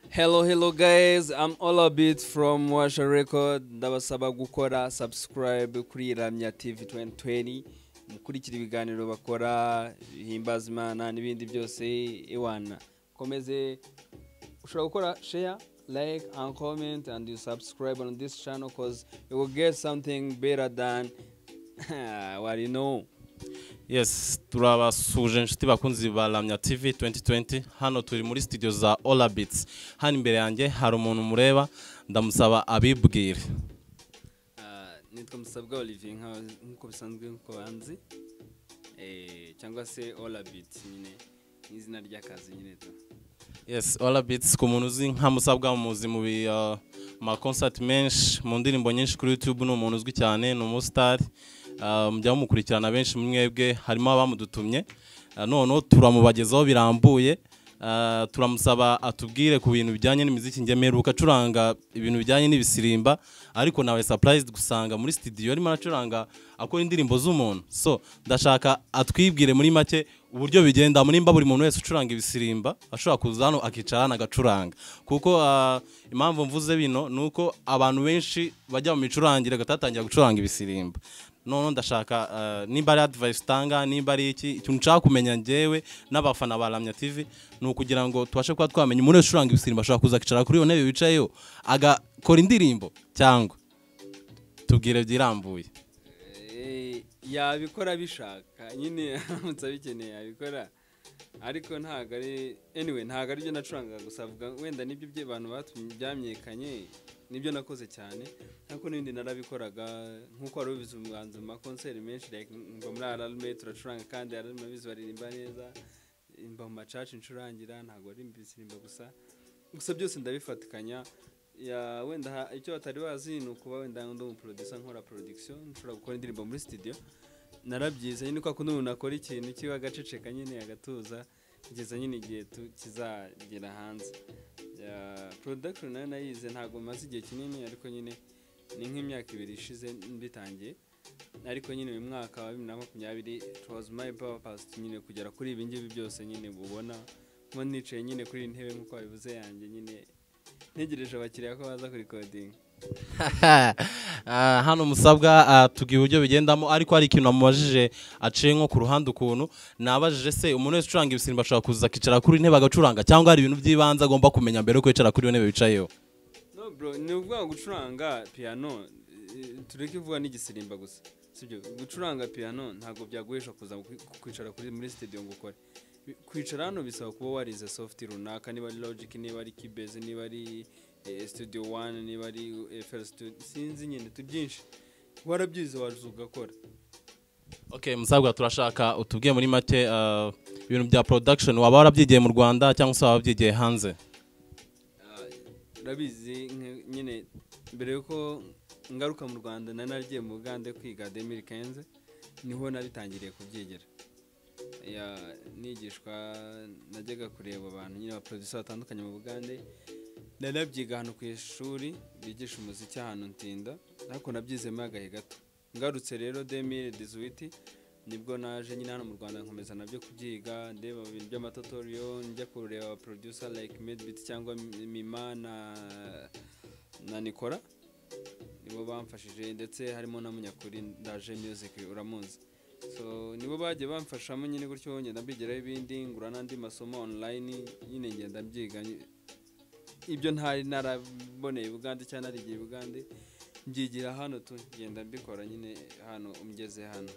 hello hello guys i'm all a bit from washa record ndabasaba gukora subscribe kuri iramya tv 2020 mukurikira ibiganiro bakora bihimbaza imana n'ibindi byose iwana komeze ushobora gukora share like and comment and you subscribe on this channel cause you will get something better than what you know yes turabasuje inshuti bakunzi ba Lamya TV 2020 hano turi muri studio za Olabits hano imbere yanjye hari umuntu mureba ndamusaba abibwire Ah, nitwa musabwa olivier nka- nk'uko bisanzwe ku banzi Eh, cyangwa se olabit nyine ni izina ry'akazi nyine tu yes Olabits ku muntu uzi nka musabwa muzi mu bi- uh, ma concert menshi mu ndirimbo nyinshi kuri YouTube ni umuntu uzwi cyane ni umustar uh, mujya mukurikirana benshi mwebwe harimo abamudutumye uh, noneho turamubagezaho birambuye Uh, turamusaba atubwire ku bintu bijyanye n'imiziki ngemeruka acuranga ibintu bijyanye n'ibisirimba ariko nawe surprised gusanga muri studio arimo aracuranga akora indirimbo z'umuntu so ndashaka atwibwire muri make uburyo bigenda muri mba buri muntu wese ucuranga ibisirimba ashobora kuza hano akicara hano agacuranga kuko uh, impamvu mvuze bino ni uko abantu benshi bajya mu micurangire batatangira gucuranga ibisirimba noneho ndashaka uh, nimba ari advice utanga nimba ari iki ikintu nshaka kumenya njyewe n'abafana ba Lamya TV ni ukugira ngo tubashe kuba twamenya umuntu wese ucuranga ibisirimba ashobora kuza akicara kuri iyo ntebe wicayeho agakora indirimbo cyangwa tubwire byirambuye Eh, yabikora bishaka nyine aramutse abikeneye yabikora ariko ntabwo ari anyway ntabwo aribyo nacuranga gusa avuga wenda nibyo by'abantu batumye byamenyekanye nibyo nakoze cyane ariko n'ibindi narabikoraga nk'uko wari ubizi umuhanzi mu makonseri menshi like mba muri ararume turacuranga kandi ararume abizi baririmba neza mba mu macaca incurangira ntabwo ari ibisirimba gusa gusa byose ndabifatikanya ya wenda ha- icyo batari bazi ni ukuba wenda ndi umuproducer nkora production nshobora gukora indirimbo muri studio narabyize nyine kwa kundi umuntu akora ikintu kiba agaceceka nyine agatuza kugeza nyine igihe tu- kizagera hanze ya production nayo nayize ntabwo maze igihe kinini ariko nyine ni nk'imyaka ibiri ishize mbitangiye ariko nyine uyu mwaka wa bibiri na makumyabiri it was my purpose nyine kugera kuri ibi ngibi byose nyine mubona mo nicaye nyine kuri iyi ntebe nk'uko babivuze yanjye nyine ntegereje abakiriya ko baza kurikodinga Ah, hano musabwa ah, tubwira uburyo bigendamo ariko hari ikintu namubajije aciye nko ku ruhande ukuntu nabajije se umuntu wese ucuranga ibisirimba ashobora kuza akicara kuri intebe agacuranga cyangwa hari ibintu by'ibanze agomba kumenya mbere yuko yicara kuri iyo ntebe yicayeho no bro ni ukuvuga gucuranga piyano eh, tureke kuvuga n'igisirimba gusa sibyo gucuranga piyano ntabwo byaguhesha kuza kwi- kwicara kuri muri studio ngo ukore Bi- kwicara hano bisaba kuba warize soft runaka niba ari logic niba ari kibeze niba ari eh, studio one niba ari fl studio sinzi nyine tu byinshi warabyize waza ugakora okay musabwa turashaka utubwiye muri make ah, ibintu bya production waba warabyigiye mu rwanda cyangwa se waba wabyigiye hanze urabizi nk- nyine mbere yuko ngaruka mu rwanda nari naragiye mu bugande kwiga demiri kenze niho nabitangiriye kubyigira Ya- nigishwa najyaga kureba abantu nyine abaproducer batandukanye mu bugande nanabyiga ahantu ku ishuri bigisha umuziki ahantu ntinda ariko nabyizemo agahe gato ngarutse rero demiri dizuwiti nibwo naje nyine hano mu rwanda nkomeza nabyo kubyiga ndeba ibintu by'amatotoriyo njya kureba abaproducer like medbit cyangwa Mi- mima na na nikora nibo bamfashije ndetse harimo na munyakuri ndaje music uramuzi so nibo bagiye bamfashamo nyine gutyo ngenda mbigiraho ibindi ngura n'andi masomo online nyine ngenda mbyiga nyi- ibyo ntari naraboneye bugande cyangwa narigiye bugande mbyigira hano tu ngenda mbikora nyine hano umgeze hano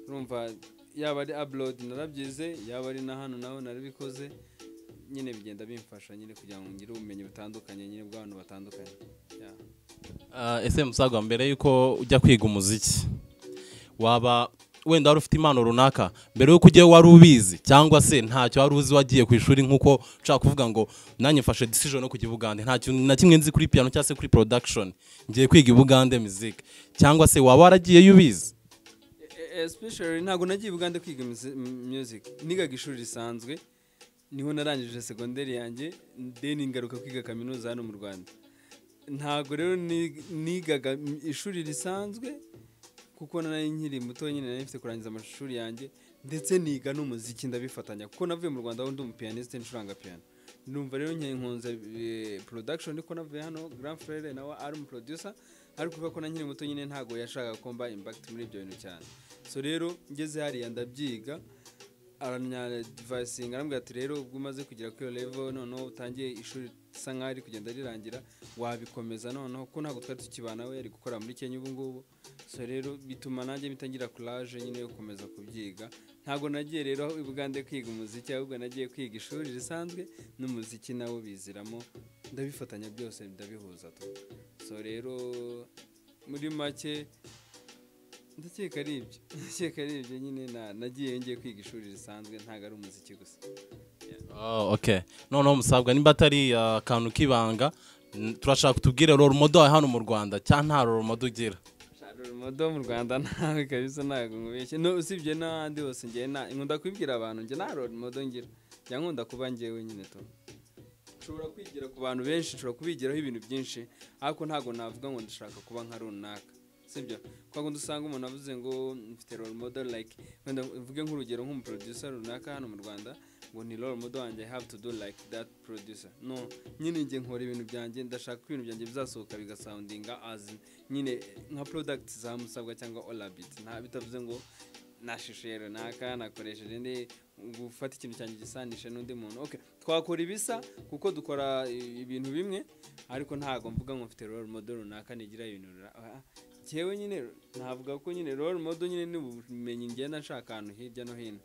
urumva yaba ari abroad narabyize yaba ari na hano naho narabikoze nyine bigenda bimfasha nyine kugira ngo ngire ubumenyi butandukanye nyine bw'abantu batandukanye yeah. Ah, ese musagwa mbere yuko ujya kwiga umuziki waba wenda wari ufite impano runaka mbere yuko ujyayo wari ubizi cyangwa se ntacyo wari uzi wagiye ku ishuri nk'uko ushaka kuvuga ngo nanjye mfashe decision no kujya i bugande nta kintu na kimwe nzi kuri piano cyangwa se kuri production ngiye kwiga i bugande music cyangwa se waba waragiyeyo ubizi E- especially ntabwo nagiye i bugande kwiga musi- m- music nigaga ishuri risanzwe niho narangije segonderi yanjye then ngaruka kwiga kaminuza hano mu rwanda ntabwo rero ni- nigaga m- ishuri risanzwe kuko nari nkiri muto nyine nari mfite kurangiza amashuri yanjye ndetse niga n'umuziki ndabifatanya kuko navuye mu rwanda aho ndi umupiyaniste ncuranga piyano numva rero nke nkunze eh, production niko navuye hano grand frere nawe ari umu producer ariko kubera ko na nkiri muto nyine ntabwo yashakaga ko mba impact muri ibyo bintu cyane so rero ngeze hariya ndabyiga aranyadivayisinga arambwira ati rero ubwo umaze kugera kuri iyo level noneho utangiye ishuri risa nkaho ari kugenda rirangira wabikomeza noneho ko ntabwo twari tukibana we yari gukora muri kenya ubu ngubu so rero bituma nanjye bitangira courage nyine yo gukomeza kubyiga ntabwo nagiye rero i bugande kwiga umuziki ahubwo nagiye kwiga ishuri risanzwe n'umuziki nawo biziramo ndabifatanya byose ndabihuza tu so rero muri make ndakeka ari ibyo ndakeka ari ibyo nyine na- nagiyeyo ngiye kwiga ishuri risanzwe ntabwo ari umuziki gusa Oh, okay noneho musabwa nimba atari uh, akantu k'ibanga n- turashaka tubwire role model wawe hano mu rwanda cyangwa nta role model ugira modo mu rwanda ntawe kabisa ntabwo nkubeshye no usibye n'ahandi hose ngiye nta nkunda kubibwira abantu njye nta modo ngira njya nkunda kuba ngewe nyine tu nshobora kwigira ku bantu benshi nshobora kubigiraho ibintu byinshi ariko ntabwo navuga ngo ndashaka kuba nka runaka sibyo kwa kundi usanga umuntu avuze ngo mfite role model like wenda mvuge nk'urugero nk'umuproducer runaka hano mu rwanda ngo ni role model wanjye I have to do like that producer no nyine njye nkora ibintu byanjye ndashaka ko ibintu byanjye bizasohoka bigasoundinga as nyine nka product za musabwa cyangwa olabit nta bitavuze ngo nashishuye runaka nakoresheje ndi gufata ikintu cyanjye gisanisha n'undi muntu okay twakora ibisa kuko dukora i- ibintu bimwe ariko ntabwo mvuga ngo mfite role model runaka nigira ibintu runaka Ah, jyewe nyine navuga ko nyine role model nyine ni ubumenyi ngenda nshaka ahantu hirya no hino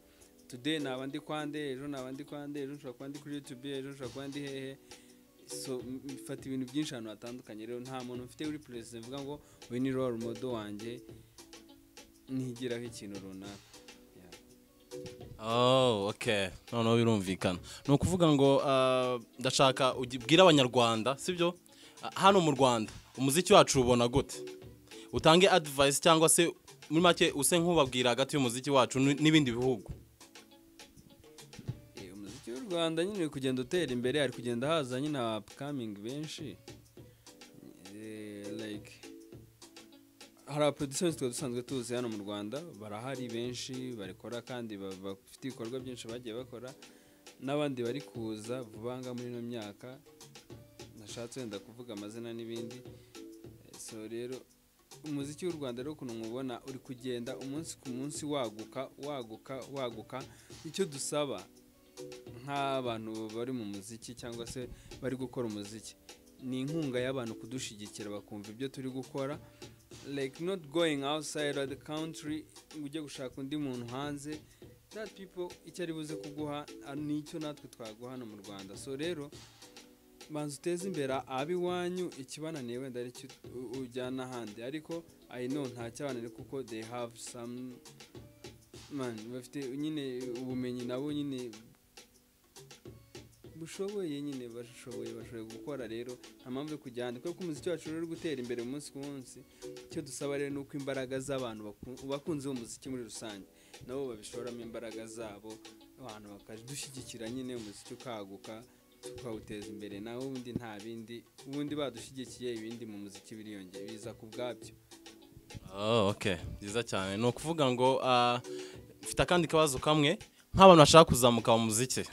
today naba ndi kwa nde ejo naba ndi kwa nde ejo nshobora kuba ndi kuri youtube ejo nshobora kuba ndi hehe so m- mfata ibintu byinshi ahantu hatandukanye rero nta muntu mfite uri perezida mvuga ngo we ni role model wanjye ntigiraho ikintu runaka Yeah. Oh, okay noneho birumvikana ni ukuvuga ngo uh, ndashaka ubwire abanyarwanda sibyo Ah, hano mu rwanda umuziki wacu ubona gute utange advice cyangwa se muri make use nk'ubabwira hagati y'umuziki wacu n- n'ibindi bihugu Eh, umuziki w'u rwanda nyine uri kugenda utera imbere hari kugenda haza nyine abakamingi benshi Eh, like hari abaproduseri twari dusanzwe tuzi hano mu rwanda barahari benshi barikora kandi ba- bafite ibikorwa byinshi bagiye bakora n'abandi bari kuza vuba ngaha muri ino myaka nashatse wenda kuvuga amazina n'ibindi Eh, so rero umuziki w'u rwanda rero ukuntu mubona uri kugenda umunsi ku munsi waguka waguka waguka icyo dusaba nk'abantu bari mu muziki cyangwa se bari gukora umuziki ni inkunga y'abantu kudushyigikira bakumva ibyo turi gukora like not going outside of the country ngo ujye gushaka undi muntu hanze that people icyo ari buze kuguha ah, nicyo natwe twaguha hano mu rwanda so rero banza uteze imbere ab'iwanyu ikibananiye wenda ari cyo u- ujyana ahandi ariko i know nta cyabananiye kuko they have some man bafite nyine ubumenyi nabo nyine bushoboye nyine bashoboye bashoboye gukora rero nta mpamvu yo kujya ahandi kuko umuziki wacu rero uri gutera imbere umunsi ku munsi icyo dusaba rero ni uko imbaraga z'abantu baku- bakunze uwo muziki muri rusange nabo babishoramo imbaraga zabo abantu bakadushyigikira nyine umuziki ukaguka tukawuteza imbere nawe ubundi nta bindi ubundi badushyigikiye ibindi mu muziki biriyongera biza ku bwabyo Oh, okay byiza cyane ni ukuvuga ngo ah, mfite akandi kabazo kamwe nk'abantu bashaka kuzamuka mu muziki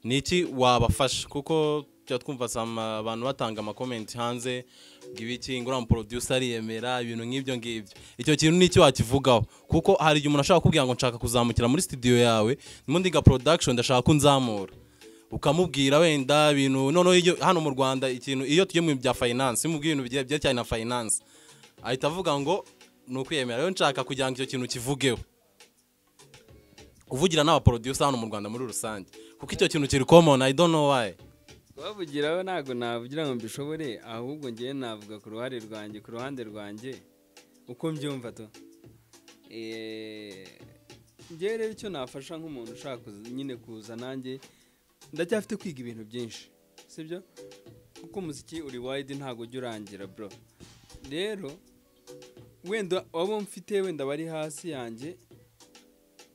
ni iki wabafasha kuko tujya twumva sam- abantu batanga amakomenti hanze ngo ibiki ngo uriya producer ariyemera ibintu nk'ibyo ngibyo icyo kintu ni iki wakivugaho kuko hari igihe umuntu ashaka kukubwira ngo nshaka kuzamukira muri studio yawe n'ubundi ga production ndashaka ko unzamura ukamubwira wenda ibintu noneho iyo- hano mu rwanda ikintu iyo tugiye mu bintu bya finance iyo umubwiye ibintu bigiye- byerekeranye na finance ahita avuga ngo ni ukwiyemera rero nshaka kugira ngo icyo kintu kivugeho kuvugira n'abaproducer hano mu rwanda muri rusange kuko icyo kintu kiri common i don't know why kubavugiraho ntabwo navugira ngo mbishobore ahubwo ngewe navuga ku ruhare rwanjye ku ruhande rwanjye uko mbyumva to Eh, ngewe rero icyo nafasha nk'umuntu ushaka kuza- nyine kuza nanjye ndacyafite kwiga ibintu byinshi sibyo kuko umuziki uri wide ntabwo ujya urangira bro rero wenda abo mfite wenda bari hasi yanjye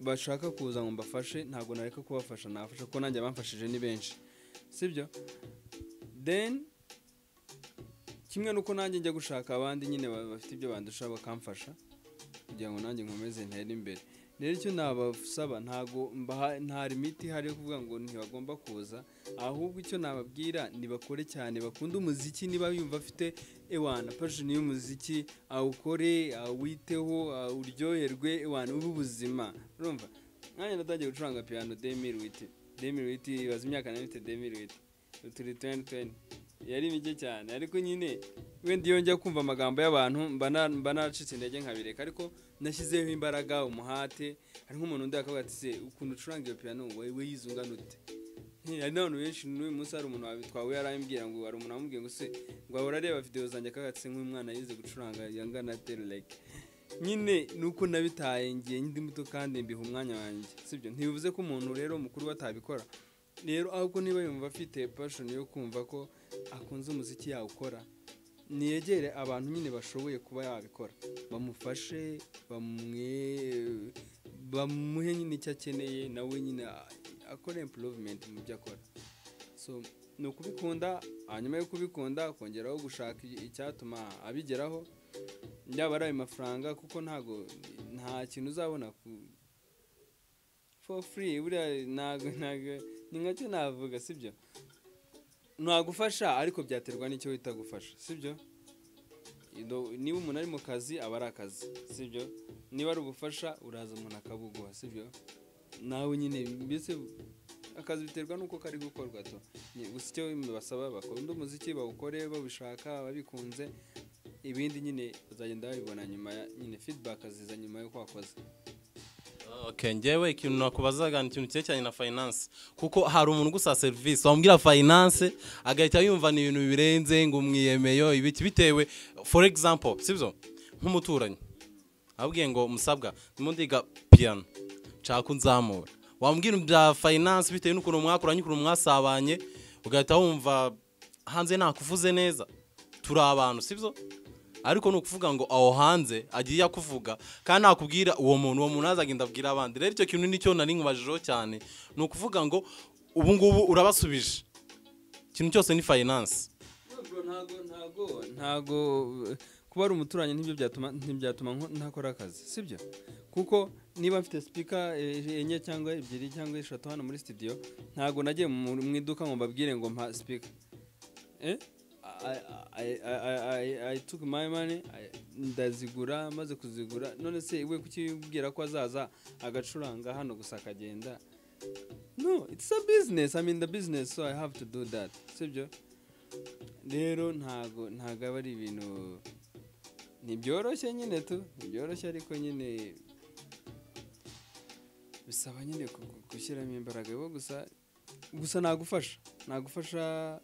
bashaka kuza ngo mbafashe ntabwo nareka kubafasha nafasha kuko nanjye abamfashije ni benshi sibyo then kimwe nuko nanjye njya gushaka abandi nyine ba- bafite ibyo bandusha bakamfasha kugira ngo nanjye nkomeze ntere imbere rero icyo nabasaba ntago mbaha- nta limiti ihari yo kuvuga ngo ntibagomba kuza ahubwo icyo nababwira ntibakore cyane bakunda umuziki niba yumva afite ewana pashoni y'umuziki awukore awiteho awuryoherwe ewana ube ubuzima urumva nanjye natangiye gucuranga piyano demiri witi demiri witi ibaza imyaka nari mfite demiri witi turi tuwenti tuwenti yari mike cyane ariko nyine wenda iyo njya kumva amagambo y'abantu mba nacitse intege nkabireka ariko nashyizeho imbaraga umuhate hari nk'umuntu undi akavuga ati se ukuntu ucuranga iyo piyano wowe yize ungana ute hari n'abantu benshi n'uyu munsi hari umuntu twahuye arambwira ngo hari umuntu wamubwiye ngo se ngo ahora areba videwo zanjye akagatse nk'umwana yize gucuranga yangana terureke nyine ni uko nabitaye ngiye ndi muto kandi mbiha umwanya wanjye sibyo ntibivuze ko umuntu rero mukuru we atabikora rero ahubwo niba yumva afite pashoni yo kumva ko akunze umuziki yawukora niyegere abantu nyine bashoboye kuba yabikora bamufashe bamuhe nyine icyo akeneye nawe nyine akora improvement mu byo akora so ni ukubikunda hanyuma yo kubikunda kongeraho gushaka icyatuma abigeraho yaba ari ayo mafaranga kuko ntago nta kintu uzabona ku for free buriya ntago ntago ni nkacyo navuga sibyo ntagufasha ariko byaterwa n'icyo wita gufasha sibyo niba umuntu ari mu kazi aba ari akazi sibyo niba ari ubufasha uraza umuntu akabuguha sibyo nawe nyine mbese akazi biterwa n'uko kari gukorwa to gusa icyo basaba bakunda umuziki bawukore babishaka babikunze ibindi nyine bazagenda babibona nyuma nyine feedback ziza nyuma yo kwakoze Okay, njyewe ikintu nakubazaga ni ikintu cyerekeranye na finance kuko hari umuntu ugusa serivisi wamubwira finance agahita yumva ni ibintu birenze ngo umwiyemeyo ibiki bitewe for example sibyo nk'umuturanyi abwiye ngo musabwa ndimo ndiga piyano nshaka nzamura wambwira bya finance bitewe n'ukuntu mwakura n'ukuntu mwasabanye ugahita wumva hanze nakuvuze neza turi abantu sibyo ariko ni ukuvuga ngo aho hanze agiye akuvuga kandi nakubwira uwo muntu uwo muntu azagenda abwira abandi rero icyo kintu nicyo nari nkubajejeho cyane ni ukuvuga ngo ubu ngubu urabasubije ikintu cyose ni fayinanse ntago ntago kuba ari umuturanyi ntibyo byatuma ntibyatuma ntakora akazi sibyo kuko niba mfite sipika enye cyangwa ebyiri cyangwa eshatu hano muri sitidiyo ntago nagiye mu iduka ngo mbabwire ngo mpa sipika I took my money ndazigura maze kuzigura none se we kukibwira ko azaza agacuranga hano gusa akagenda no it's a business i mean the business so i have to do that sibyo rero ntago ntago aba ari ibintu ntibyoroshye nyine tu ntibyoroshye ariko nyine bisaba nyine gushyiramo imbaraga gusa gusa nagufasha nagufasha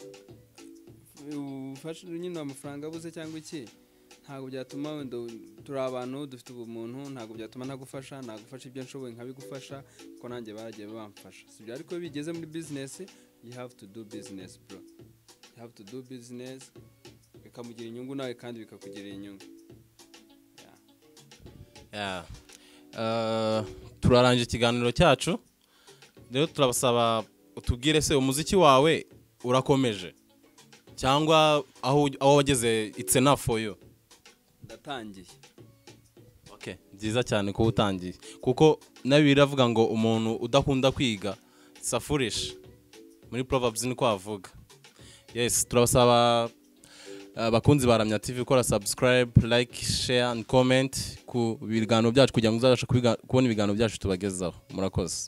ubufasha nyine amafaranga abuze cyangwa iki ntabwo byatuma wenda turi abantu dufite ubumuntu ntabwo byatuma ntagufasha nagufasha ibyo nshoboye nkabigufasha kuko nanjye baragiye bamfasha sibyo ariko iyo bigeze muri bizinesi you have to do business bro you have to do business bikamugira inyungu nawe kandi bikakugirira inyungu turarangije ikiganiro cyacu rero turabasaba utubwire se umuziki wawe urakomeje cyangwa aho wageze itsena foyo ndatangiye byiza cyane kuba utangiye kuko nabi biravuga ngo umuntu udakunda kwiga safurisha muri porovabuzi niko wavuga yesi turabasaba abakunzi ba ramya tivi gukora sabusikarayibu layike sheya andi komenti ku biganiro byacu kugira ngo uzabashe kubona ibiganiro byacu tubagezaho murakoze